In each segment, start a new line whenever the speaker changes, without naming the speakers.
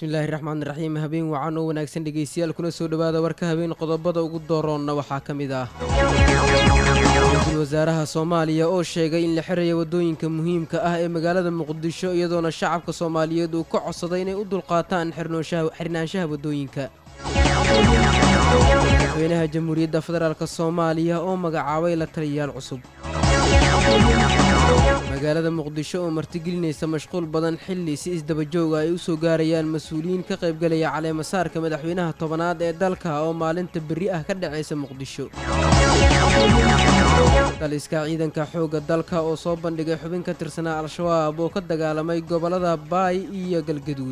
bismillaahi raxmaan raxiim habeen wacan oo wanaagsan dhegeystayaal kuna soo dhowaada warka habeen qodobada ugu dooroonna waxaa ka mid ah ra-iisul wasaaraha soomaaliya oo sheegay in la xiraya waddooyinka muhiimka ah ee magaalada muqdisho iyadoona shacabka soomaaliyeed uu ka codsaday inay u dulqaataan xirnaanshaha waddooyinka madaxweynaha jamhuuriyadda federaalk soomaaliya oo magacaabay la taliyayaal cusub magaalada muqdisho oo martigelinaysa mashquul badan xilli si isdabajooga ay u soo gaarayaan mas-uuliyiin ka qaybgelaya caleemasaarka madaxweynaha tobanaad ee dalka oo maalinta berri ah ka dhacaysa muqdisho daliska ciidanka xoogga dalka oo soo bandhigay xubin ka tirsanaa al-shabaab oo ka dagaalamay gobollada baay iyo galgaduud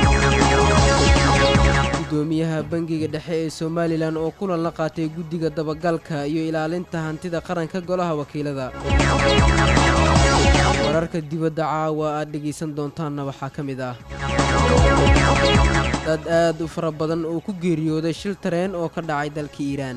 gudoomiyaha bangiga dhexe ee somalilan oo kulan la qaatay guddiga dabagalka iyo ilaalinta hantida qaranka golaha wakiilada wararka dibadda caawa aad dhegaysan doontaanna waxaa ka mid ah dad aad u fara badan oo ku geeriyooday shil tareen oo ka dhacay dalka iiraan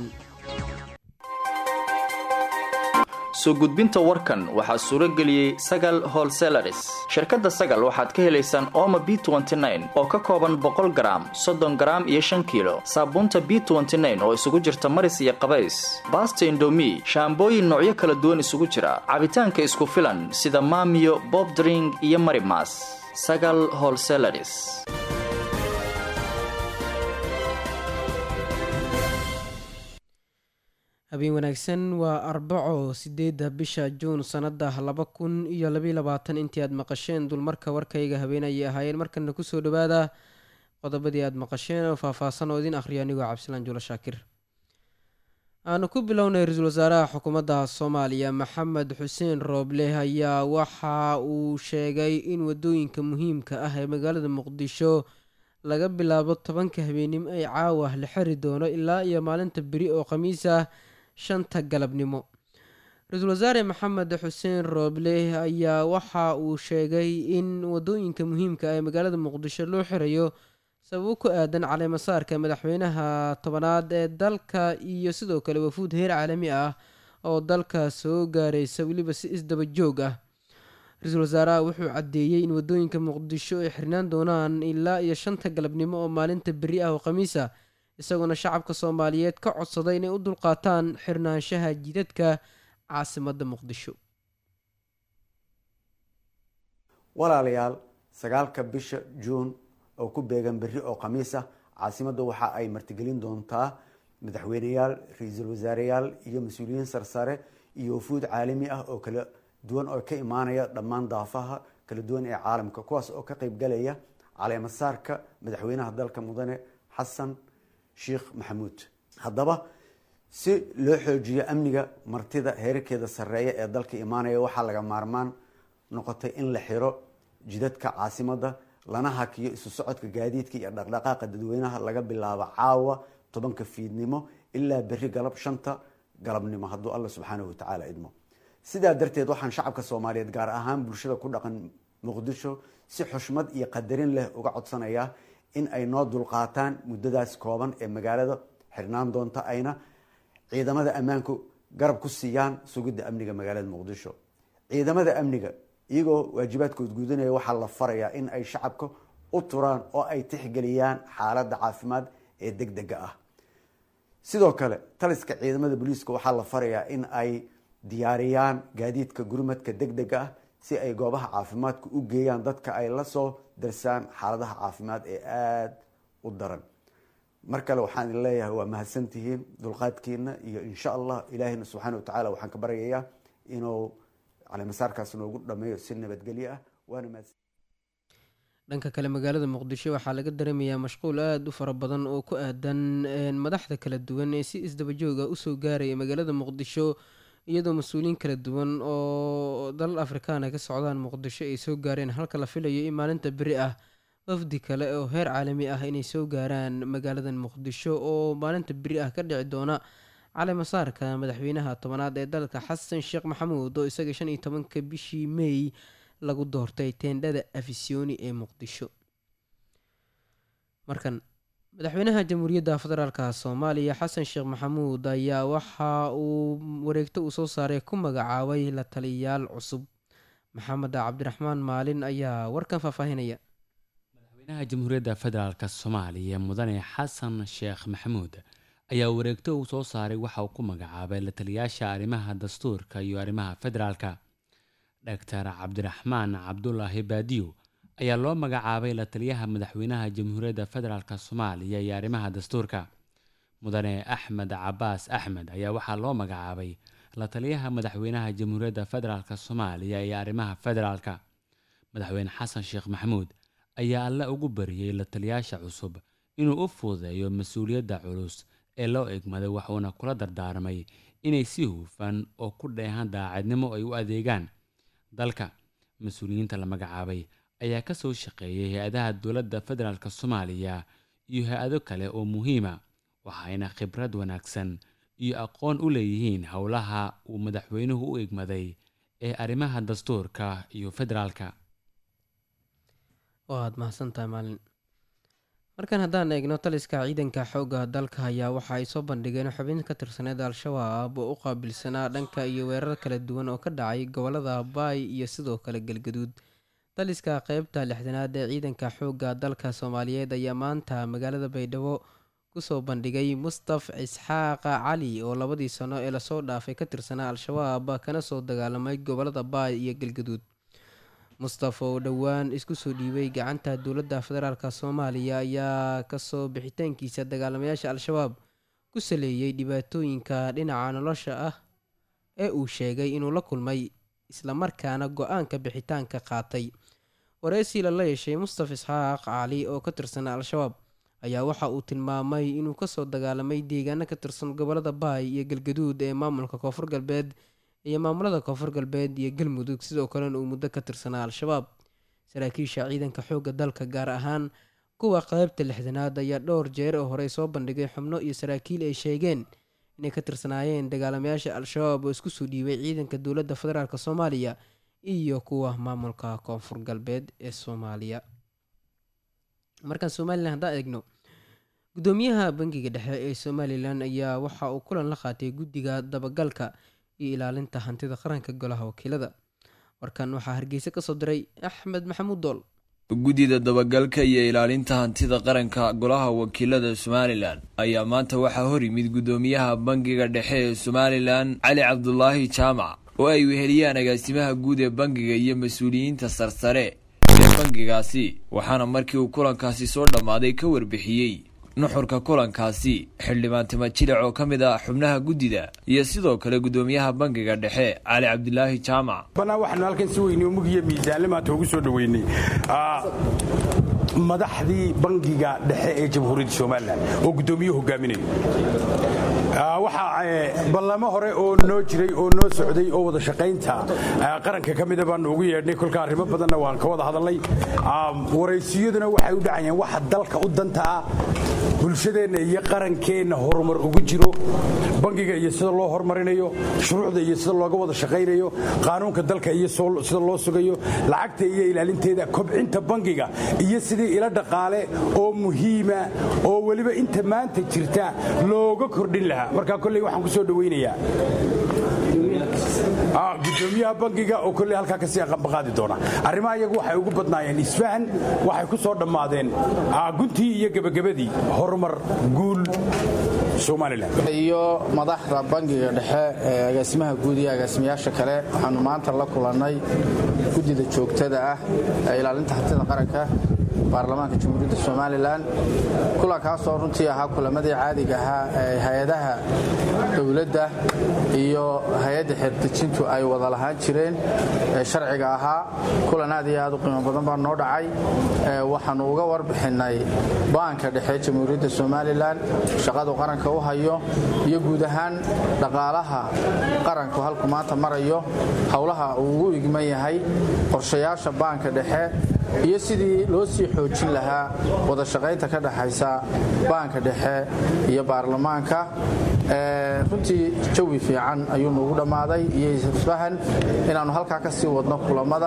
soo gudbinta warkan waxaa suuro geliyey sagal holselaris shirkadda sagal waxaad ka helaysaan ooma b oo ka kooban boqol garaam soddon garaam iyo shan kiilo saabuunta b oo isugu jirta maris iyo qabays baasta indomi shaambooyin noocyo kala duwan isugu jira cabitaanka isku filan sida maamiyo bobdring iyo marimas sagal holselaris
habeen wanaagsan waa arbaco sideedda bisha juun sannada laba kun iyo labaiy labaatan intii aad maqasheen dulmarka warkayga habeen ayay ahaayeen markana kusoo dhawaada qodobadii aad maqasheen oo faahfaahsan oo idin akhriyo anigoo cabdisalaan juulo shaakir aanu ku bilownay ra-iisul wasaaraha xukuumadda soomaaliya maxamed xuseen rooble ayaa waxa uu sheegay in wadooyinka muhiimka ah ee magaalada muqdisho laga bilaabo tobanka habeenimo ay caawa la xiri doono ilaa iyo maalinta beri oo khamiis ah shanta galabnimo ra-iisul wasaare maxamed xuseen rooble ayaa waxa uu sheegay in wadooyinka muhiimka ah ee magaalada muqdisho loo xirayo sababo ku aadan caleemasaarka madaxweynaha tobanaad ee dalka iyo sidoo kale wafuud heer caalami ah oo dalka soo gaaraysa weliba si isdaba joog ah ra-iisul wasaaraha wuxuu caddeeyey in wadooyinka muqdisho ay xirnaan doonaan ilaa iyo shanta galabnimo oo maalinta beri ah oo khamiis ah isagoona shacabka soomaaliyeed ka codsaday inay u dulqaataan xirnaanshaha jidadka caasimadda muqdisho
walaalayaal sagaalka bisha juun oo ku beegan berri oo khamiis ah caasimadda waxa ay martigelin doontaa madaxweyneyaal ra-iisul wasaareyaal iyo mas-uuliyiin sarsare iyo wafuud caalami ah oo kala duwan oo ka imaanaya dhammaan daafaha kala duwan ee caalamka kuwaas oo ka qeybgalaya caleemasaarka madaxweynaha dalka mudane xasan sheekh maxamuud haddaba si loo xoojiyo amniga martida heerarkeeda sarreeya ee dalka imaanaya waxaa laga maarmaan noqotay in la xiro jidadka caasimadda lana hakiyo isu socodka gaadiidka iyo dhaqdhaqaaqa dadweynaha laga bilaabo caawa tobanka fiidnimo ilaa berri galab shanta galabnimo hadduu alla subxaanahu watacaala idmo sidaa darteed waxaan shacabka soomaaliyeed gaar ahaan bulshada ku dhaqan muqdisho si xushmad iyo qadarin leh uga codsanayaa in ay noo dulqaataan muddadaas kooban ee magaalada xirnaan doonta ayna ciidamada ammaanku garab ku siiyaan sugidda amniga magaalada muqdisho ciidamada amniga iyagoo waajibaadkood gudanaya waxaa la farayaa in ay shacabka u turaan oo ay tixgeliyaan xaaladda caafimaad ee deg dega ah sidoo kale taliska ciidamada booliiska waxaa la farayaa in ay diyaariyaan gaadiidka gurmadka deg dega ah si ay goobaha caafimaadka u geeyaan dadka ay la soo darsaan xaaladaha caafimaad ee aada u daran mar kale waxaan idin leeyahay waa mahadsantihiin dulqaadkiina iyo insha allah ilaahina subxaana watacaala waxaan ka baryayaa inuu caleemasaarkaas noogu dhameeyo si nabadgelyo ah waana mahadsan
dhanka kale magaalada muqdisho waxaa laga dareemayaa mashquul aada u fara badan oo ku aadan madaxda kala duwan ee si isdabajooga usoo gaaraya magaalada muqdisho iyadoo mas-uuliyiin kala duwan oo dalal afrikaana ka socdaan muqdisho ay soo gaareen halka la filayo in maalinta beri ah wafdi kale oo heer caalami ah inay soo gaaraan magaaladan muqdisho oo maalinta beri ah ka dhici doona caleemasaarka madaxweynaha tobanaad ee dalka xasan sheekh maxamuud oo isaga shan iyo tobanka bishii may lagu doortay teendhada afisyooni ee muqdisho markan madaxweynaha jamhuuriyadda federaalka soomaaliya xasan sheekh maxamuud ayaa waxa uu wareegto uu soo saaray ku magacaabay la taliyayaal cusub maxamed cabdiraxmaan maalin ayaa warkan faahfaahinaya
madaxweynaha jamhuuriyadda federaalk soomaaliya mudane xasan sheekh maxamuud ayaa wareegto uu soo saaray waxa uu ku magacaabay la taliyaasha arrimaha dastuurka iyo arrimaha federaalka doctor cabdiraxmaan cabdulaahi baadiyo ayaa loo magacaabay la taliyaha madaxweynaha jamhuuriyadda federaalk soomaaliya iyo arrimaha dastuurka mudane axmed cabaas axmed ayaa waxaa loo magacaabay la taliyaha madaxweynaha jamhuuriyadda federaalk soomaaliya iyo arrimaha federaalka madaxweyne xasan sheekh maxamuud ayaa alle ugu bariyey la taliyaasha cusub inuu u fududeeyo mas-uuliyadda culus ee loo egmaday waxuuna kula dardaarmay inay si hufan oo ku dheehan daacadnimo ay u adeegaan dalka mas-uuliyiinta la magacaabay ayaa ka soo shaqeeyay hay-adaha dowladda federaalk soomaaliya iyo hay-ado kale oo muhiima waxayna khibrad wanaagsan iyo aqoon u leeyihiin howlaha uu madaxweynuhu u egmaday ee arrimaha dastuurka iyo federaalka
waad mahadsantahay maalin markan haddaan eegno taliska ciidanka xoogga dalka ayaa waxa ay soo bandhigeen xubin ka tirsaneed al-shabaab oo u qaabilsanaa dhanka iyo weerar kala duwan oo ka dhacay gobolada baay iyo sidoo kale galgaduud taliska qeybta lixdanaad ee ciidanka xoogga dalka soomaaliyeed ayaa maanta magaalada baydhabo kusoo bandhigay mustaf isxaaqa cali oo labadii sano ee lasoo dhaafay ka tirsanaa al-shabaab kana soo dagaalamay gobolada baay iyo galgaduud mustafa oo dhowaan isku soo dhiibay gacanta dowladda federaalk soomaaliya ayaa kasoo bixitaankiisa dagaalamayaasha al-shabaab ku saleeyey dhibaatooyinka dhinaca nolosha ah ee uu sheegay inuu la kulmay islamarkaana go-aanka bixitaanka qaatay wareysi lala yeeshay mustaf isxaaq cali oo ka tirsanaa al-shabaab ayaa waxa uu tilmaamay inuu kasoo dagaalamay deegaano ka tirsan gobolada baay iyo galgaduud ee maamulka koonfur galbeed iyo maamulada koonfur galbeed iyo galmudug sidoo kalena uu muddo ka tirsanaa al-shabaab saraakiisha ciidanka xoogga dalka gaar ahaan kuwa qeybta lixdanaad ayaa dhowr jeer oo horey soo bandhigay xubno iyo saraakiil ay sheegeen inay ka tirsanaayeen dagaalamayaasha al-shabaab oo isku soo dhiibay ciidanka dowladda federaalk soomaaliya iyo kuwa maamulka koonfur galbeed ee soomaaliya markaan somalilan haddaan eegno gudoomiyaha bangiga dhexe ee somalilan ayaa waxa uu kulan la qaatay guddiga dabagalka iyo ilaalinta hantida qaranka golaha wakiilada warkan waxaa hargeysa kasoo diray axmed maxamuud dool
guddida dabagalka iyo ilaalinta hantida qaranka golaha wakiilada somalilan ayaa maanta waxaa hor yimid guddoomiyaha bangiga dhexe ee somalilan cali cabdulaahi jaamac oo ay weheliyaan agaasimaha guud ee bangiga iyo mas-uuliyiinta sarsare ee bangigaasi waxaana markii uu kulankaasi soo dhammaaday ka warbixiyey nuxurka kulankaasi xildhibaan tima jilic oo ka mid ah xubnaha guddida iyo sidoo kale guddoomiyaha bangiga dhexe cali cabdilaahi jaamac
banaan waxaanu halkan si weynay mugiyo miisaanle maanta ugu soo dhoweynay madaxdii bangiga dhexe ee jamhuuriyadda somalilan oo guddoomiye hogaaminayo waxaa ballamo hore oo noo jiray oo noo socday oo wada shaqaynta qaranka ka mida baanu ugu yeedhnay kolka arrimo badanna waan ka wada hadalnay waraysiyaduna waxay u dhacayeen waxa dalka u danta ah bulshadeenna iyo qarankeenna horumar ugu jiro bangiga iyo sida loo horumarinayo shuruucda iyo sida looga wada shaqaynayo qaanuunka dalka iyo sida loo sugayo lacagta iyo ilaalinteeda kobcinta bangiga iyo sidii ila dhaqaale oo muhiima oo weliba inta maanta jirta looga kordhin lahaa markaa kolley waxaan ku soo dhowaynayaa gudoomiyaha bangiga oo kolley halkaa kasii aqanbaqaadi doona arrimaha iyagu waxay ugu badnaayeen isfahan waxay ku soo dhammaadeen guntii iyo gebagabadii horumar guul
iyo madaxda bangiga dhexe ee agaasimaha guud iyo agaasimayaasha kale waxaanu maanta la kulannay guddida joogtada ah ee ilaalinta hantida qaranka baarlamaanka jamhuuriyadda somalilan kulankaasoo runtii ahaa kulamadii caadiga ahaa ee hay-adaha dowladda iyo hay-adda xeerdejintu ay wada lahaan jireen ee sharciga ahaa kulan aad iyo aad u qiimo badan baa noo dhacay waxaannu uga warbixinnay baanka dhexe jamhuuriyadda somalilan shaqadu qaranka u hayo iyo guud ahaan dhaqaalaha qaranku halku maanta marayo howlaha uu ugu igman yahay qorshayaasha baanka dhexe iyo sidii loo sii xoojin lahaa wada shaqaynta ka dhexaysa baanka dhexe iyo baarlamaanka runtii jawi fiican ayuu nuugu dhammaaday iyo isfahan inaannu halkaa ka sii wadno kulammada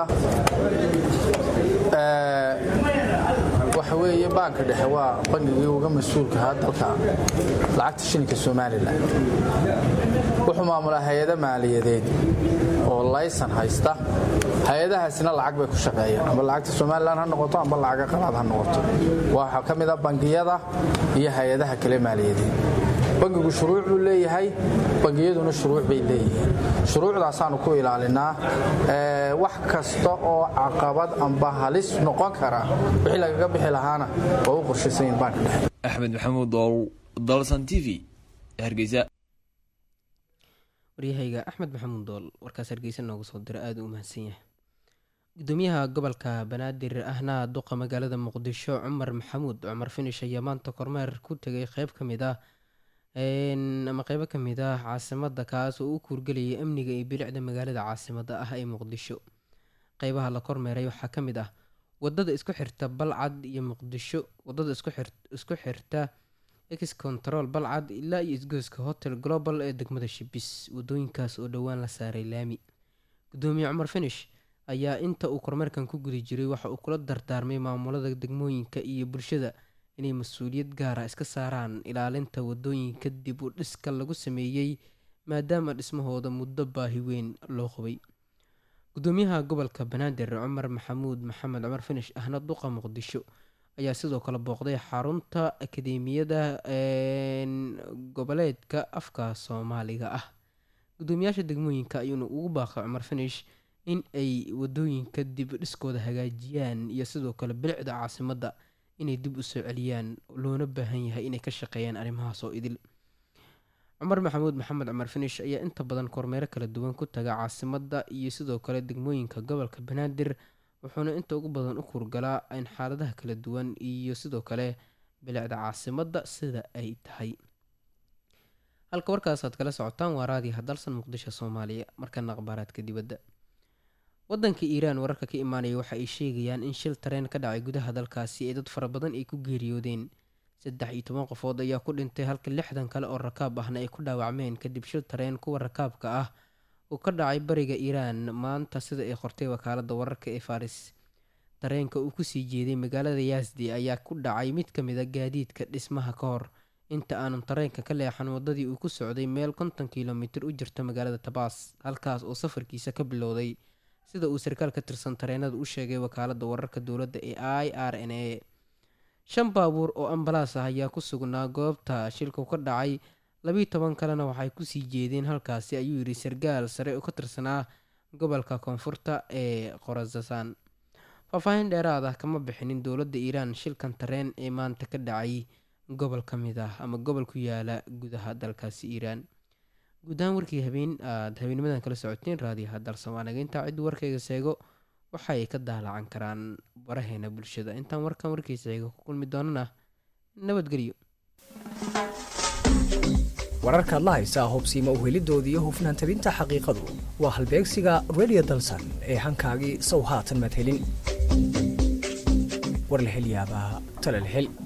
waxa weeye baanka dhexe waa bangigii uga mas-uulkahaa dalka lacagta shilinka somalilan wuxuu maamulaa hay-ado maaliyadeed oo laysan haysta hay-adahaasina lacag bay ku shaqeeyaan amba lacagta somalilan ha noqoto amba lacaga qalaad ha noqoto waxaa ka mid a bangiyada iyo hay-adaha kale maaliyadeed bangigu shuruuc buu leeyahay bangiyaduna shuruuc bay leeyihiin shuruucdaasaanu ku ilaalinaa wax kasta oo caqabad amba halis noqon kara wixii lagaga bixi lahaana waa u qorshaysanyin baanka dhexe
axmed maxamuud dool dalsan t v hargeysa
waryahayga axmed maxamuud dool warkaas hargeysa noogu soo dira aada u mahadsan yahay gudoomiyaha gobolka banaadir ahna duqa magaalada muqdisho cumar maxamuud cumar finish ayaa maanta kormeer ku tegay qeyb ka mid ah ama qeybo ka mid ah caasimada kaas oo u kuurgelayay amniga iyo bilicda magaalada caasimada ah ee muqdisho qeybaha la kormeeray waxaa ka mid ah wadada isku xirta balcad iyo muqdisho wadada isku xirta ex control balcad ilaa iyo isgoyska hotel global ee degmada shibis wadooyinkaas oo dhowaan la saaray laami gudoomiye cumar finish ayaa inta uu kormeerkan ku guda jiray waxa uu kula dardaarmay maamulada degmooyinka iyo bulshada inay mas-uuliyad gaara iska saaraan ilaalinta wadooyinka dib u dhiska lagu sameeyey maadaama dhismahooda muddo baahi weyn loo qabay gudoomiyaha gobolka banaadir cumar maxamuud maxamed cumar finish ahna duqa muqdisho ayaa sidoo kale booqday xarunta akadeemiyada goboleedka afka soomaaliga ah gudoomiyaasha degmooyinka ayuuna ugu baaqay cumar finish in ay wadooyinka dib dhiskooda hagaajiyaan iyo sidoo kale bilicda caasimadda inay dib u soo celiyaan loona baahan yahay inay ka shaqeeyaan arrimahaas oo idil cumar maxamuud maxamed cumar finish ayaa inta badan kormeero kala duwan ku taga caasimadda iyo sidoo kale degmooyinka gobolka banaadir wuxuuna inta ugu badan u kurgalaa in xaaladaha kala duwan iyo sidoo kale bilicda caasimadda sida ay tahay halka warkaasaad kala socotaan waa raadiyaha dalsan muqdisho soomaaliya markana akhbaaraadka dibadda wadanka iiraan wararka ka imaanaya waxa ay sheegayaan in shil tareen ka dhacay gudaha dalkaasi ee dad fara badan ay ku geeriyoodeen saddex iyo toban qofood ayaa ku dhintay halka lixdan kale oo rakaab ahna ay ku dhaawacmeen kadib shil tareen kuwa rakaabka ah uu ka dhacay bariga iiraan maanta sida ay qortay wakaalada wararka ee faris tareenka uu kusii jeeday magaalada yaasdi ayaa ku dhacay mid ka mid a gaadiidka dhismaha ka hor inta aanu tareenka ka leexan wadadii uu ku socday meel konton kilomitir u jirta magaalada tabaas halkaas oo safarkiisa ka bilowday sida uu sarkaal ka tirsan tareenada u sheegay wakaalada wararka dowladda ee i r n a shan baabuur oo ambalaas ah ayaa ku sugnaa goobta shilku ka dhacay labiiyo toban kalena waxay kusii jeedeen halkaasi ayuu yidhi sarkaal sare oo ka tirsanaa gobolka koonfurta ee khorazasaan faahfaahin dheeraad ah kama bixinin dowladda iiraan shilkan tareen ee maanta ka dhacay gobol ka mid ah ama gobol ku yaala gudaha dalkaasi iiraan guud ahaan warkii habeen aada habeenimadan kala socoteen raadiyaha dalsamaanaga intaa ciddu warkayga seego waxa ay ka daalacan karaan baraheena bulshada intaan warkan warkiisa xiga ku kulmi doonana nabadgelyo
wararkaad la haysaa hubsiima uhelidooda iyo hufnaan tabinta xaqiiqadu waa halbeegsiga redio dalsan ee hankaagii sow haatan madhelin war la hel yaabaa talal hel